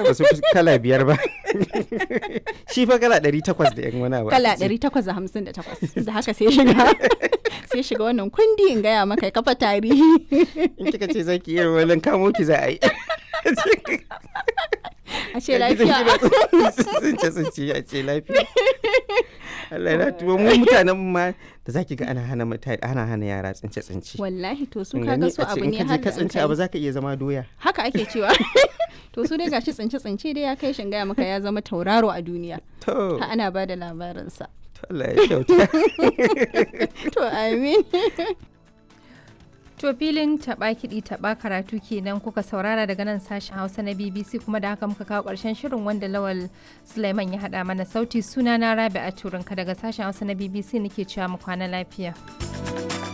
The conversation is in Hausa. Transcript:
ba su fi kala biyar ba shi fa kala ɗari takwas da yan wani abu kala 858 da haka sai shiga sai shiga wannan kundi in gaya maka ya kafa tarihi in kika ce zaki yi wani kamo ki za a yi a ce lafiya sun ce sun ce a ce lafiya Allah na tuwo mu mutanen ma da zaki ga ana hana mutane ana hana yara tsince tsince wallahi to su kaga su abu ne har har ka da an tsince kai. abu zaka iya zama doya haka ake cewa to su dai gashi tsince tsince dai ya kai shin gaya maka ya zama tauraro a duniya to ha ana ba da labarinsa to Allah ya kyauta to amin To filin taɓa kiɗi taɓa karatu kenan kuka saurara daga nan sashen Hausa na BBC kuma da haka muka kawo ƙarshen shirin wanda Lawal Sulaiman ya haɗa mana sauti suna na Rabi a Turinka daga sashen Hausa na BBC nake cewa mu kwana lafiya.